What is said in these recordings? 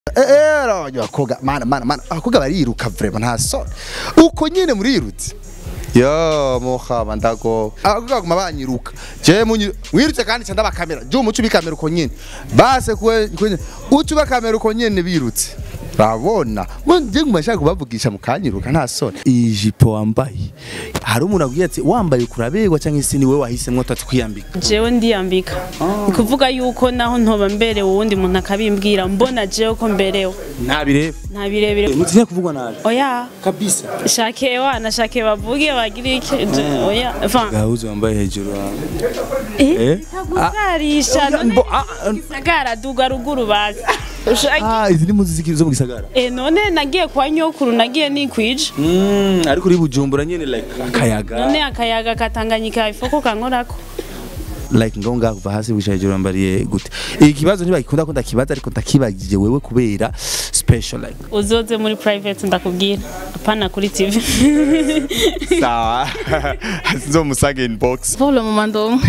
Ero abakobwa mana mana mana abakobwa bariruka vraiment nta soni uko nyene murirutse yo muhaba ndago abakobwa baguma banyiruka je munyi mwirutse kandi canda bakamera je umuco bikamera uko nyene base kuwe kuwe uco bakamera uko nyene birutse babona je nguma nshaka kubavugisha mukanyiruka nta soni ijipo wambaye hari umuntu abwiye ati wambaye kurabegwa cyangwa se ni wowe wahisemwo tatu kwiyambika jewe ndiyambika ni kuvuga yuko naho ntoba mberewe uwundi muntu akabimbwira mbona jewe ko mberewe nta bireba nta birebire mutinya kuvugwa nabi oya kabisa shake wana shake bavuge bagire iki je- oya enfin gahuzu wambaye hejuru wawe eh tagusarisha none mbo- ah, ah. gisagara duga ruguru bazi ushake ah izi ni muzi ziki- zo mu gisagara eh none nagiye kwa nyokuru nagiye nikwije Mm, ariko uri bujumbura nyene like akayaga none akayaga katanganyika ifoko kankorako like ngo ngaho kuva hasi wisha hejuru wambariye gute ikibazo ntibagikunda ko ndakibaza ariko ndakibagije wewe kubera special like uzoze muri private ndakubwira apana kuri tv sawa nzomusage inbox Pour le moment donc.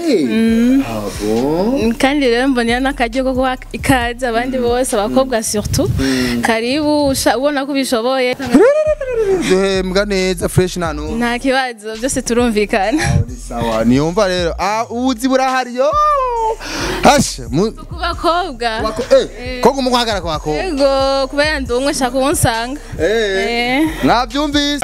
kandi rero mbonera n'akaryo ko guha ikaze abandi bose abakobwa surtout karibu usha- ubona ko ubishoboye duhembwa neza fresh nanu nta kibazo byose turumvikana sawa niyumva rero ah ubuzi burahari yo hashe mu ku bakobwa wako eh ko kumuhagara kwa ko yego kubera ndi umwe shaka uwunsanga eh Eh. mwabyumvise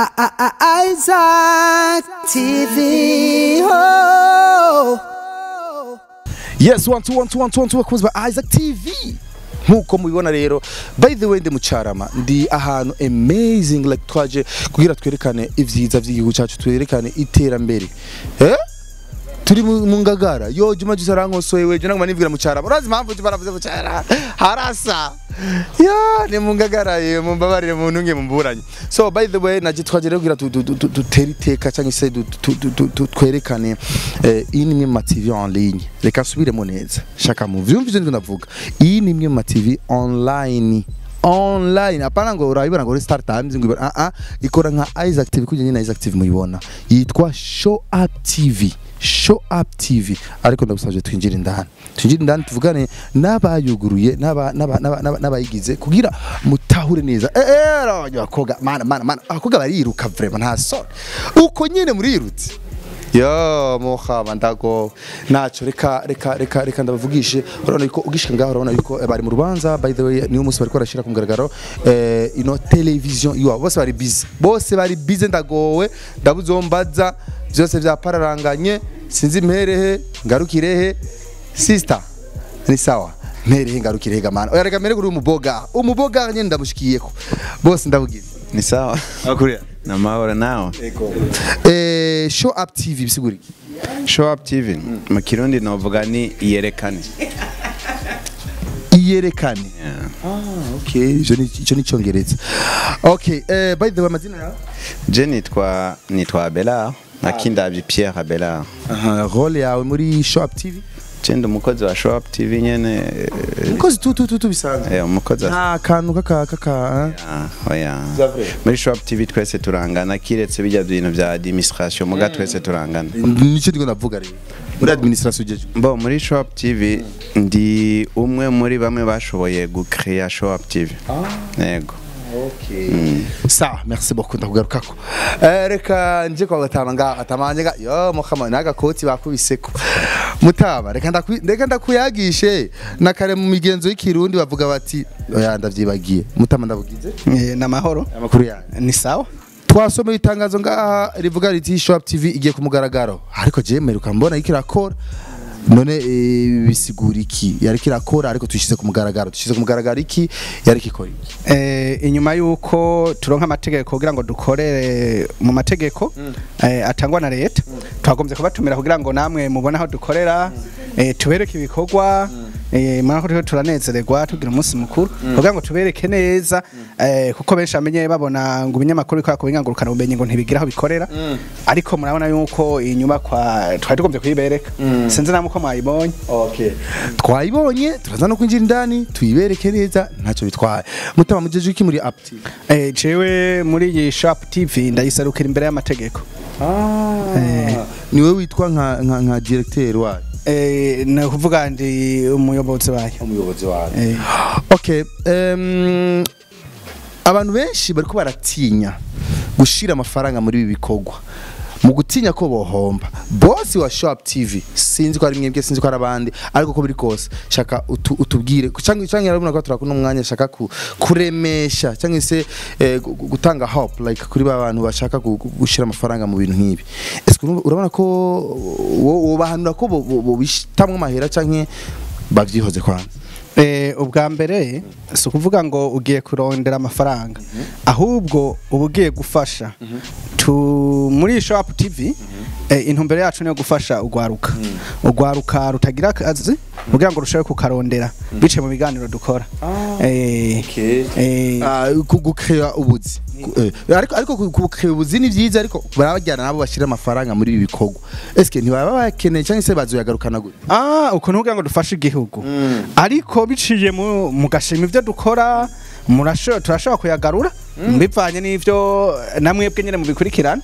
Isaac TV. Oh. yes one two one two one two one two bakunzi ba Isaac TV nkuko mubibona rero by the way ndi mucarama ndi ahantu amazing like twaje kugira twerekane ivyiza vy'igihugu cyacu twerekane iterambere eh turi mu mu ngagara yo juma jisa rankosoye weje naguma nibwira mucarama urazi impamvu juma baravuze mucara harasa ya ni mu ngagara ye mumbabarire mu ntunge mumburanye so by the way naje twaje rero kugira tu- tu- tu- tu- dutere iteka cyangwa se du- tu- tu- tu- tu- twerekane eh, iyi ni imwe mu ma TV en ligne reka nsubiremo neza shaka mu vyumvise ndiko ndavuga iyi ni imwe mu ma TV online online hapana ngo urayibona ngo uri star times ngo ibona ah ah ikora nka Isaac TV kujya nyine Isaac TV muyibona yitwa Show Up TV Show Up TV ariko ndagusabye twinjire indani twinjire indani tuvugane n'abayuguruye n'aba- n'aba- n'aba- n'aba- n'abayigize kugira mutahure neza eh eh abakobwa mana mana mana abakobwa bariruka vraiment nta soni uko nyine murirutse yo muhaba ndago naco reka reka reka reka ndabavugishe urabona yuko ugishika ngaho urabona yuko eh, bari mu rubanza by the way niyo munsi bariko barashira ku mugaragaro eh, ino television iwabo bose bari busy bose bari busy ndagowe ndabuzombaza byose vyapararanganye sinzi mperehe ngarukirehe sister ni sawa mperehe ngarukirehe gamana oya reka mere kuri umuboga umuboga nyene ndamushikiyeko bose ndabugize Ni sawa. akuria Na mahoro nawe. eh, show up tv bisiguri Show up TV. Mu Kirundi novuga ni yerekane. iyerekane okay ico ni ico ni cyongereza okay eh, by the way amazina yawe Je nitwa nitwa Abelard. Nakindavye Pierre Abelard. aha role yawe muri show up tv Je ndi umukozi wa Show up TV nyene. eh, kozi tu tu tu tu bisanzwe Eh, umukozi wa nta kantu kaka kaka Ah, oya. Muri Show up TV twese turangana kiretse bijya bintu vya administration muga twese turangana. nicyo ndiko ndavuga rero muri administration ugeje Bo muri Show up TV ndi umwe muri bamwe bashoboye gucreate Show up TV. Yego. sawa merci beaucoup ndakugarukako eh, reka nje kwa gatama nga atamanje nga yo mukama naga koti bakubiseko mutaba reka ndaku reka ndakuyagishe nakare mu migenzo y'ikirundi bavuga bati oya ndavyibagiye mutama ndabugize Eh, na mahoro. amakuru yanyu Ni sawa? twasomeye itangazo ngaha rivuga riti shop tv igiye ku mugaragaro ariko je meruka mbona iriko irakora none eh, bisigura iki yariko irakora ariko tuyishize ku mugaragaro tuyishize ku mugaragaro iki yariko ikora iki Eh, inyuma yuko turonka amategeko kugira ngo dukorere mu mategeko eh, atangwa na leta twagombye kubatumira kugira ngo namwe mubone aho dukorera eh, tubereke ibikorwa eh, mwana ko turiko turanezererwa tugira umunsi mukuru kugira ngo tubereke neza eh, kuko benshi bamenye babona ngo ibinyamakuru bikora ku bingangurukana ubumenyi ngo ntibigira aho bikorera ariko murabona yuko iyi nyubakwa twari tugombye kuyibereka sinzi namwe uko mwayibonye okay twayibonye turaza no kwinjira indani tuyibereke neza ntacyo bitwaye mutama mujeje iki muri app tv Eh, jewe muri iyi shop tv ndayisarukira imbere y'amategeko niwe witwa nka nka, nka directeur wayo eh, ni ukuvuga ndi umuyobozi wayo umuyobozi wawe Eh, okay um, abantu benshi bariko baratinya gushira amafaranga muri ibi bikorwa mu gutinya ko bohomba bosi wa shop tv sinzi ko ari mwebwe sinzi ko ari abandi ariko ko biri kose shaka utu, utubwire cyangwa cyangwa yarabona ko turakuna umwanya shaka ku, kuremesha cyangwa se eh, gu- gu- gutanga hope like kuri ba bantu bashaka gu- gu- gushira amafaranga mu bintu nk'ibi ese urabona ko wo- wobahanura ko bo- bo- bobishitamwe amahera cyangwa bavyihoze kwanza eh, ubwa mbere si ukuvuga ngo ugiye kurondera amafaranga ahubwo uba ugiye gufasha tu muri shop tv eh, intumbero yacu niyo gufasha urwaruka urwaruka rutagira akazi kugira ngo rushobore kukarondera biciye mu biganiro dukora Eh, eh, Ah, ku- gukrea ubuzi Ku- eh, ariko ariko ku- gukrea ubuzi ni byiza ariko barabajyana nabo bashira amafaranga muri ibi bikorwa eske ntibaba bakeneye cyangwa se bazoyagarukana gute Ah, ukuntu kugira ngo dufashe igihugu ariko biciye mu mu gashima ibyo dukora murasho turashobora kuyagarura bivanye n'ivyo namwebwe nyene mubikurikirana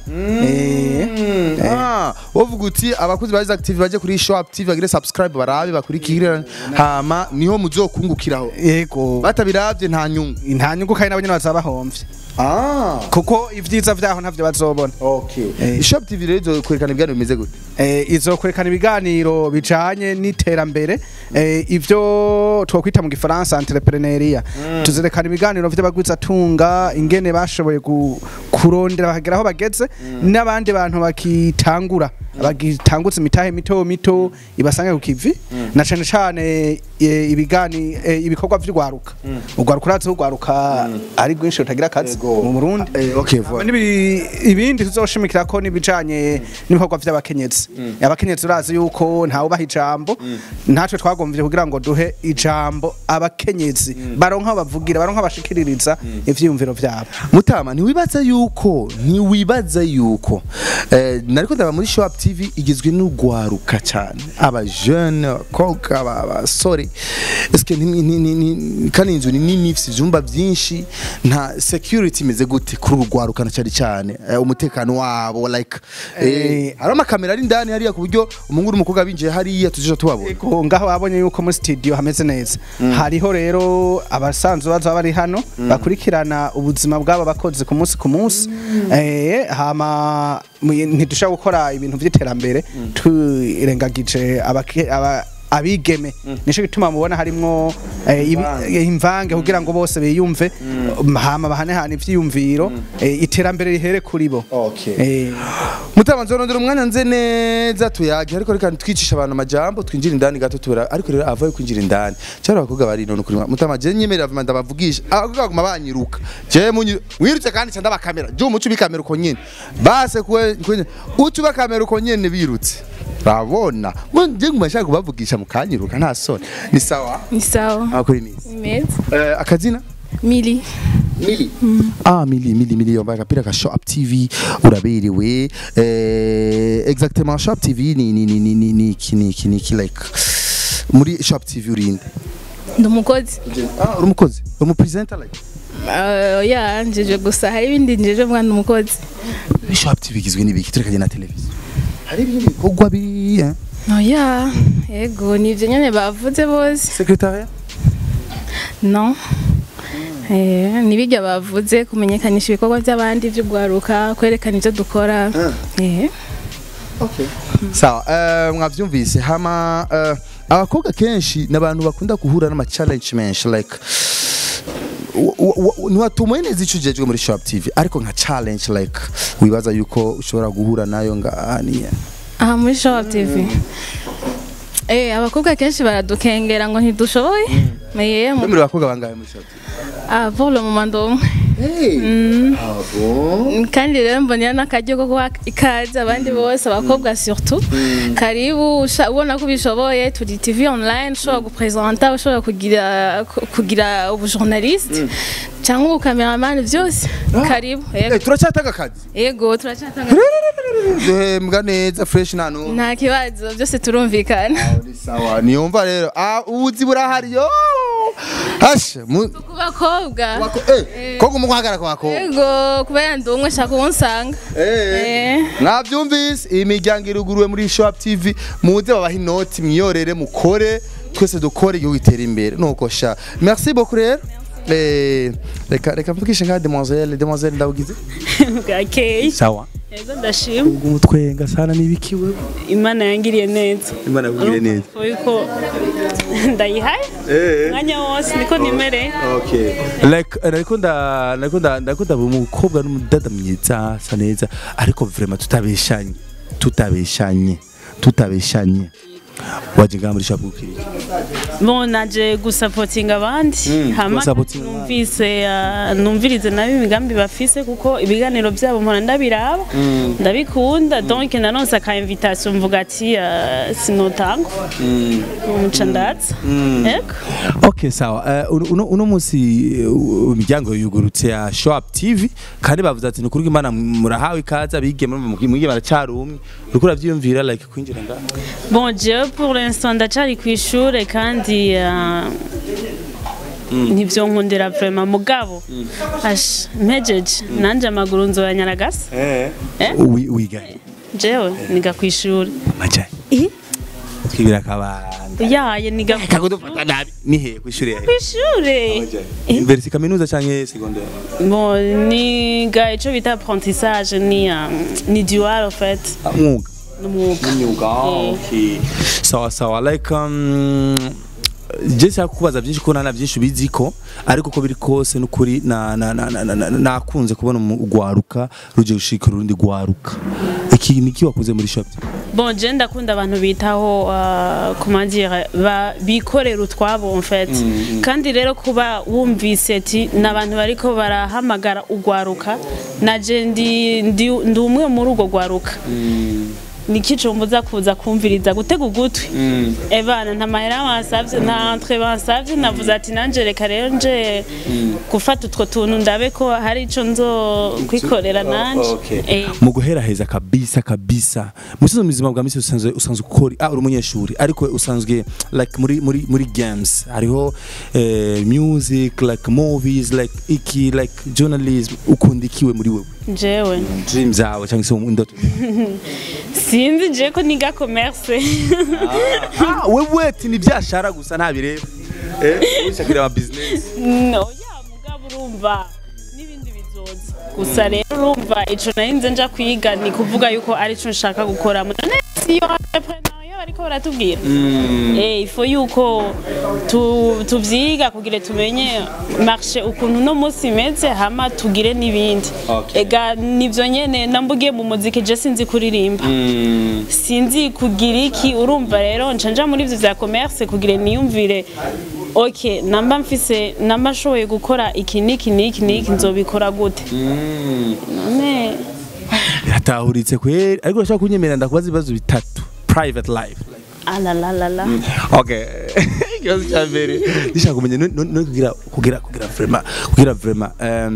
Eh, Ah, wovuga uti abakozi ba Active baje kuri Shop TV bagire subscribe barabe bakurikirane hama niho muzokungukiraho yego batabiravye nta nyungu nta nyungu kandi nabo nyene bazaba bahomvye ah kuko ivyiza vyaho ntavyo bazobona okay Eh. Shop TV rero izokwerekana ibiganiro bimeze gute eh, izokwerekana ibiganiro bijanye n'iterambere eh, ivyo twokwita mu gifaransa entrepreneuria tuzerekana ibiganiro vy'abagwizatunga ingene bashoboye gu- kurondera bakagera aho bageze n'abandi bantu bakitangura bagitangutse imitahe mito mito ibasange ku kivi na cane cane eh, ibigani eh, ibikorwa vy'urwaruka urwaruka urazi ko urwaruka ari rwinshi rutagira akazi mu Burundi eh okay Hama voilà n'ibi- ibindi tuzoshimikira ko n'ibijanye n'ibikorwa vy'abakenyezi abakenyezi urazi yuko ntawe ubaha ijambo natwe twagomvye kugira ngo duhe ijambo abakenyezi baronka aho bavugira baronka bashikiririza ivyiyumviro vyabo Mutama ntiwibaza yuko ntiwibaza yuko eh, nariko ndaba muri Shop TV igizwe n'ugwaruka cyane aba jeune abakobwa aba- abasore eske ni- ni- ni- ni- kandi inzu ni nini ifite ivyumba vyinshi nta security imeze gute kuri urugwaruka na cyane cyane eh, umutekano wabo like eh, hari amakamera ari indani hariya ku buryo umuhungu n'umukobwa binjiye hariya tuzija tubabona Ego, ngaho babonye yuko muri studio hameze neza hariho rero abasanzwe baza bari hano bakurikirana ubuzima bw'aba bakozi ku munsi ku munsi eh hama mu- ntidushaka gukora ibintu vy'iterambere turengagije abake- aba abigeme nico gituma mubona harimwo eh, ibi- eh, imvange kugira ngo bose biyumve hama bahanehana ivyiyumviro eh, iterambere rihere kuri bo Okay. Eh, Mutama nzorondera umwanya nze neza tuyage ariko reka twicisha abantu amajambo twinjira indani gato tubera ariko rero avayo kwinjira indani cyari abakobwa bari none kuri Mutama je nyemerera vuma ndabavugisha abakobwa baguma banyiruka je munyi wirutse kandi cyanda bakamera je umuco bikamera uko nyene base kwe kwenye ucu bakamera uko nyene birutse rabona je nguma nshaka kubavugisha mukanyiruka nta soni ni sawa ni sawa akuri misi meza eh, akazina mili Mili. Ah, Mili, Mili, Mili, yambaye agapira ka Shop TV uraberewe. Eh, exactement Shop TV ni ni ni ni ni ni ki ni ki ni ki like muri Shop TV urinde. ndi umukozi Ah, uri umukozi, uri umu presenter like. Uh, ya njeje gusa hari ibindi njeje mwana umukozi Shop TV igizwe n'ibiki turekanye na televiziyo. Hari ibindi bikorwa biri eh? oya yego nivyo nyene bavuze bose Secretariat. no Eh, nibirya bavuze kumenyekanisha ibikorwa by'abandi vy'ugwaruka kwerekana ivyo dukora eh Okay. Sawa, eh mwavyumvise hama eh, abakobwa kenshi n'abantu bakunda guhura n'ama challenge menshi like ntiwatumoye neza icyo ugejwe muri Shop TV ariko nka challenge like wibaza yuko ushobora guhura nayo ngahaniye aha muri Show TV eh abakobwa kenshi baradukengera ngo ntidushoboye eh mu- muri bakobwa bangahe muri Shop TV ah pour le moment donc hey ah bon kandi rero mbonera n'akaryo ko guha ikaze abandi bose abakobwa surtout karibu usha- ubona ko ubishoboye turi tv online ushobora gupresenta ushobora kugira ku- kugira ubujournaliste cyangwa ubukameramani byose karibu yego. eh turacyatanga akazi yego turacyatanga duhembwa neza fresh nta n'umwe nta kibazo byose turumvikana ni sawa niyumva rero ah ubuzi burahari yo Asha, mu ku bakobwa wako eh koko mukwagara kwa ko. yego kubera ndi umwe shaka uwunsanga Eh. Mwavyumvise iyi miryango iruguruwe muri Shop TV muze babaha inoti mwiyorere mukore twese dukore igihugu gitera imbere nuko sha. Merci beaucoup rero. Eh reka reka mvugishe nka demoiselle demoiselle ndabugize. bwakeye sawa yego ndashima ubwo umutwenga sana nibikiwe imana yangiriye neza imana yakugire neza Urumva yuko ndayihaye umwanya wose niko nimereye okay like nariko nda nariko nda nariko ndaba umukobwa n'umudada mwiza asa neza ariko vraiment tutabeshanye tutabeshanye tutabeshanye waje ngaha muri shop ukiriki bon naje gusapotinga abandi hama gusapotinga numvise ah, numvirize nabo imigambi bafise kuko ibiganiro byabo mpora ndabiraba ndabikunda donc nanonse aka invitation mvuga ati ah, sinotangwa umuca ndatsa yego Okay sawa Eh, uno- uno uno munsi eh, u- imiryango yugurutse ya Shop TV kandi bavuze ati nukuri imana murahawe ikaze abige mwige baracari umwe uriko uravyiyumvira like kwinjira ngaha bon jewe pour l'instant ndacari ku ishure kandi ah, ntibyonkundira vraiment mugabo asha mpejeje nanje amaguru nzoyanyaragasa Eh? Wi- wiga jewe niga ku ishure majani twibira akabanda yaye niga ku kakudufata nabi nihe kwishuri yawe ishure Université kaminuza canke secondaire bon niga ico bita apprentissage ni ah, ni dual en fait mwuga n'umwuga imyuga Eh. okay sawa sawa like um, je nshaka kubaza byinshi ko nana byinshi ubiziko ariko uko biri kose n'ukuri na- na- na- na- na- na- nakunze kubona umu- urwaruka ruje gushika urundi rwaruka iki niki wakunze muri shop bon je ndakunda abantu bitaho uh, comment dire ba bikorera utwabo en fait kandi rero kuba wumvise ati n'abantu bariko barahamagara ugwaruka naje ndi ndi ndi umwe muri urwo gwaruka niki cumbuza kuza kumviriza gutega ugutwi ebana nta mahera bansavye nta entre bansavye navuze ati nanje reka rero nje gufata utwo tuntu ndabe ko hari ico nzo kwikorera nanje okay. Eh. mu guheraheza kabisa kabisa musozo muzima bwa misi usanzwe usanzwe ukora ah uri umunyeshuri ariko usanzwe like muri muri muri games hariho eh, music like movies like iki like journalism ukundikiwe muri wewe jewe dream zawe cyangwa se indoto sinzi je ko niga commerce ah wewe ati ni byashara gusa nta bireba eh ushakira ama business no ya mugabo urumva n'ibindi bizoza gusa rero urumva ico narinze nja kwiga ni kuvuga yuko ari co nshaka gukora none siyo entrepreneuria bariko baratubwira eh ifo yuko tu- tuvyiga kugira tumenye marché ukuntu no munsi imeze hama tugire n'ibindi Okay. ega nivyo nyene nambugiye mu muziki je sinzi kuririmba sinzi kugira iki urumva rero nca nja muri ivyo vya commerce kugira niyumvire ok namba mfise namba nshoboye gukora iki niki niki niki nzobikora gute none biratahuritse kweri ariko urashaka kunyemerera ndakubaza ibibazo bitatu private life alalalala okay ikibazo cya mbere ndishaka kumenya no- no no kugira kugira kugira vraiment kugira vraiment um,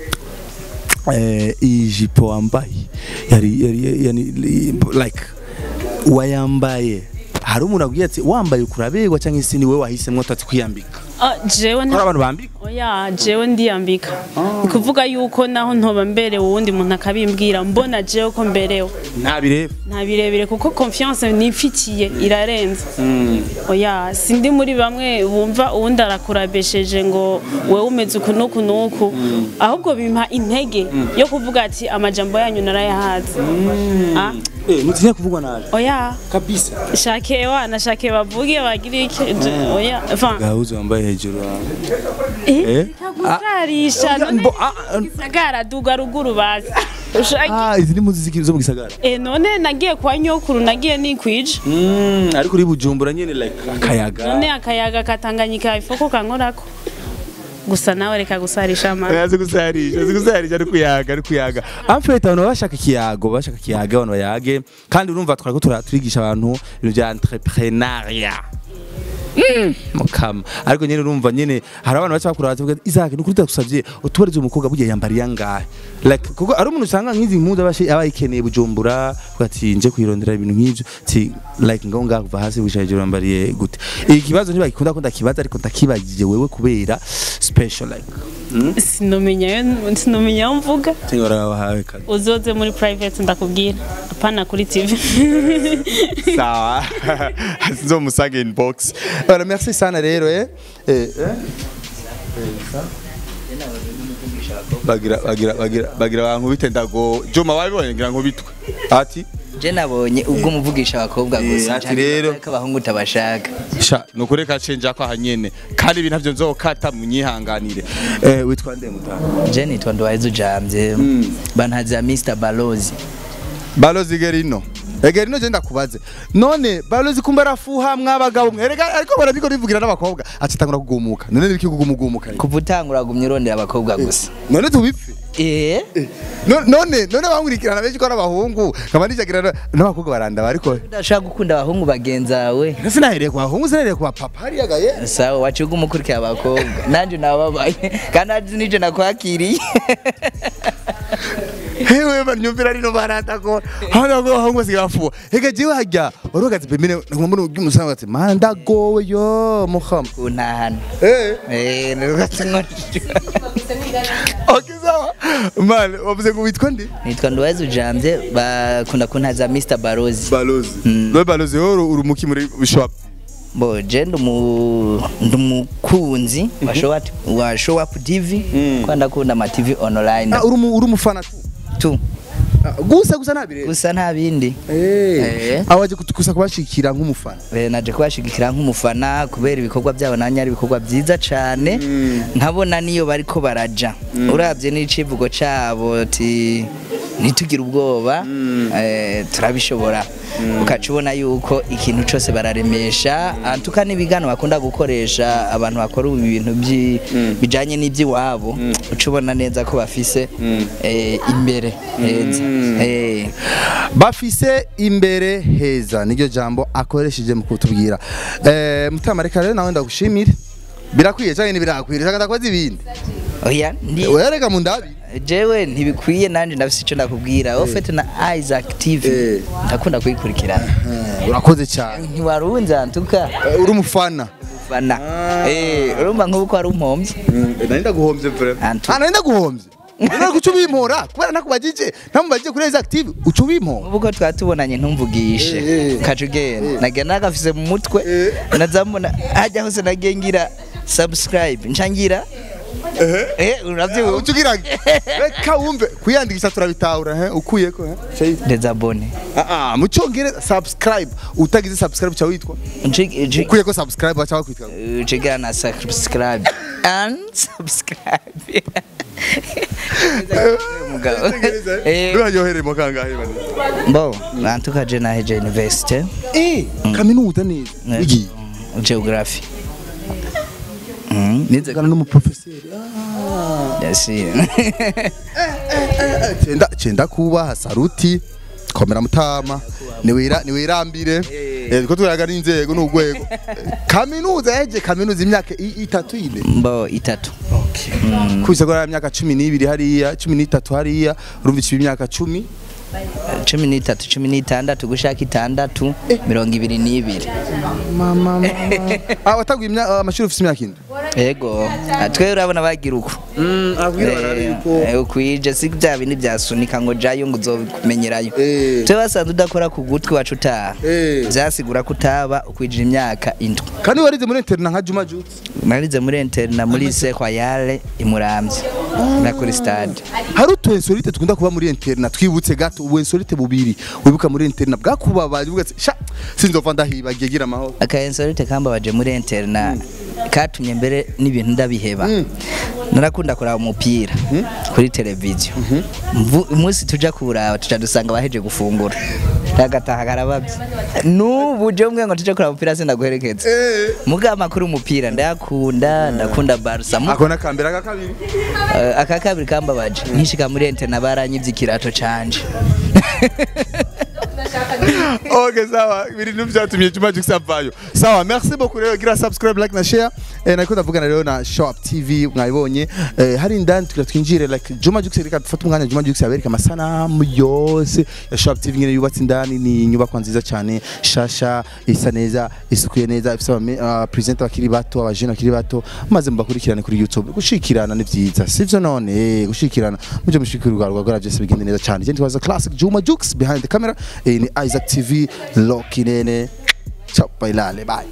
eh ijipo wambaye yari yari yani like wayambaye hari umuntu abwiye ati wambaye ukurabegwa cyangwa se ni wowe wahisemo tati kwiyambika Ah, jewe hari nta abantu bambika oya jewe ndiyambika ni kuvuga yuko naho ntoba mberewe uwundi muntu akabimbwira mbona jewe ko mberewe nta bireba nta birebire kuko confiance nifitiye irarenze oya sindi muri bamwe bumva uwundi arakurabesheje ngo wewe umeze uku n'uku n'uku ahubwo bimpa intege yo kuvuga ati amajambo yanyu narayahaze Ah, eh mutinya kuvugwa nabi oya kabisa shake wana shake bavuge bagire iki je- oya enfin gahuzu wambaye hejuru wawe eh kagusarisha Oya, none mbo- ah, ah. gisagara duga ruguru bazi ushake ah izi ni muziki zo mu gisagara eh none nagiye kwa nyokuru nagiye nikwije Mm, ariko uri bujumbura nyene like akayaga none akayaga katanganyika ifoko kankorako gusa nawe reka gusarisha amazi azi gusarisha azi gusarisha ari kuyaga ari kuyaga amfete abantu baba bashaka ikiyago bashaka ikiyaga abantu bayage kandi urumva twariko tura- turigisha abantu ibintu bya entrepreneuria mukama ariko nyene urumva nyene hari abantu baca bakura bavuga Isaac nukuri ndagusavye utubarize umukobwa bugiye yambariye angahe like kuko ari umuntu usanga nk'izi mpuzu aba aba yikeneye bujumbura uvuga ati nje kwirondera ibintu nk'ivyo ti like ngaho ngaho kuva hasi wishaje urambariye gute iki kibazo ntibagikunda ko ndakibaza ariko ndakibagije wewe kubera special like sinomenya sinomenya aho mvuga tingora wahawe kazi uzoze muri private ndakubwira apana kuri tv sawa nzomusage inbox voilà merci sana rero eh eh eh bagira bagira bagira bagira abantu bitendago Juma wabibonye ngira ngo bitwe ati je nabonye ubwo muvugisha abakobwa Eh, gusa ati rero- ko abahungu utabashaka sha nukureka cenja ko ahanyene kandi ibi ntavyo nzokata munyihanganire eh witwa nde mutana je nitwa Nduwayezu Jamvye bantaza Mr Balozi balozi gerino Egerino je ndakubaze none balozi kumba rafuha mwabagabo mwerega ariko barabiko rivugira n'abakobwa acitangura kugumuka none nibiki kugumugumuka kuva utangura gumya urondera abakobwa gusa none tubipfe eh No- none none bankurikirana benshi ko ari abahungu nkaba nijagira n'abakobwa barandaba ariko udashaka gukunda abahungu bagenzawe sinahereye ku bahungu sinahereye ku bapapa hariya gaye sawa waciye umukurikira abakobwa nanje nababaye kandi azi nije nakwakiriye hewe banyumvira rino barandagora hano ngo bahungu basigaye bafuha hega jewe hajya waruhagaze pembene ngomba n'umusanga ati mana ndagowe yo muhama kuntahana eh eh nugatse okay sawa man wavuze ngo witwa ndi nitwa Nduwayezu Jamvye bakunda kuntaza Mr Balozi balozi no balozi wo uri muki muri shop bo je ndumu ndumukunzi wa show up wa show up TV kwa ndakunda ama TV online ah uri mu- uri umufana tu tu Ah, gusa gusa nabire gusa nta bindi eh Eh. awaje kutukusa kubashikira nk'umufana Eh, naje kubashigikira nk'umufana kubera ibikorwa byabo nanye ari ibikorwa byiza cane nkabona niyo bariko baraja uravye n'icivugo cabo ti ntitugire ubwoba eh, turabishobora ukaca ubona yuko ikintu cose bararemesha antuka n'ibigano bakunda gukoresha abantu bakora ubu ibintu byi- bijanye n'ivy'iwabo uca ubona neza ko bafise eh, imbere heza Eh, bafise imbere heza niryo jambo akoresheje mu kutubwira eh mutama reka rero nawe ndagushimire birakwiye cyane ntibirakwiriye cyangwa ndakoze ibindi oya ndi wereka mu ndabi jewe ntibikwiye nanje ndafise ico ndakubwira ofete na Isaac TV Eh. ndakunda kuyikurikirana urakoze cyane ntiwarunze antuka Eh, uri umufana fana eh urumva nk'uko wari umpombye nari ndaguhombye vraiment Antu. ah nari ndaguhombye nari kuca ubimpora kubera nakubajije ntamubajije kuri Isaac TV uca ubimpora ubu ko twari tubonanye ntumvugishe Eh, eh. kaca ugenda nagiye nagafise mu mutwe nazamubona hajya hose nagiye ngira subscribe nca ngira eh uravyibuka uca ugira reka wumve kwiyandikisha turabitahura he ukuyeko he Shayidi. ndezabone ah ah mu cyongereza subscribe utagize subscribe cya witwa ukuyeko subscribe bacha bakwitwa ucigira na subscribe and subscribe umugabo Eh. nuraryoheremo kangahe bane Bo, nantuka je naheje university eh kaminuza neza Eh. igiye geography. Mm, nize kana n'umuprofeseri yes. cenda cenda kubaha saruti komera mutama niwira niwirambire eh ko turaga n'inzego n'ugwego kaminuza yaje kaminuza imyaka i- itatu ine Bo itatu. kubisa kwa imyaka 12 hariya 13 hariya urumva ikibi imyaka 10 cumi n'itatu cumi n'itandatu gushaka itandatu mirongo ibiri n'ibiri mama mama ah wataguye imyaka amashuri ufite imyaka ine ego Ah, twe urabona bagira uko Eh, ukwije si bya bindi byasunika ngo jayo ngo uzobimenyerayo Eh. twe basanze udakora ku gutwi wacu utaha Eh. byasigura ko utaba ukwijira imyaka indwi kandi warize muri internet nka Juma Jux narize muri interna muri se royale imuramvye na kuri stade hari utu insolite tukunda kuba muri internet twibutse gato ubu insolite bubiri wibuka muri internet bwakubabaje uvuga ati sha sinzova ndahibagiye gira amahoro akayensorite kambabaje muri interna katumye mbere n'ibintu ndabiheba narakunda kuraba umupira kuri televiziyo Mvu- umunsi tuja kuraba tuja dusanga baheje gufungura agataha karabavye n'ubu je mwe ngo tuje kuraba umupira sindaguherekeza muga amakuru umupira ndayakunda ndakunda barsa Mu- ako nakambera aka kabiri Eh, aka kabiri kambabaje nkishika muri interna baranyivye ikirato canje ok sawa ibintu byatumye Juma Jux avayo sawa merci beaucoup rero gira subscribe like na share eh, nako ndavugana rero na shop tv mwabibonye eh, hari indani tugira twinjire like Juma Jux reka dufate umwanya Juma Jux abereka amasanamu yose ya shop tv nyene yubatse indani ni inyubako nziza cyane shasha isa neza isukuye neza ifite aba uh, presenter bakiri bato abajene bakiri bato maze mubakurikirane kuri youtube gushikirana ni vyiza sivyo none eh, gushikirana muje mushikira urwa rwa byose bigende neza cyane je ntwaza classic Juma Jux behind the camera eh, ni Isaac TV Loki nene ciao bailale bye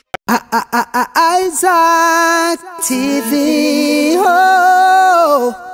Isaac TV. Oh.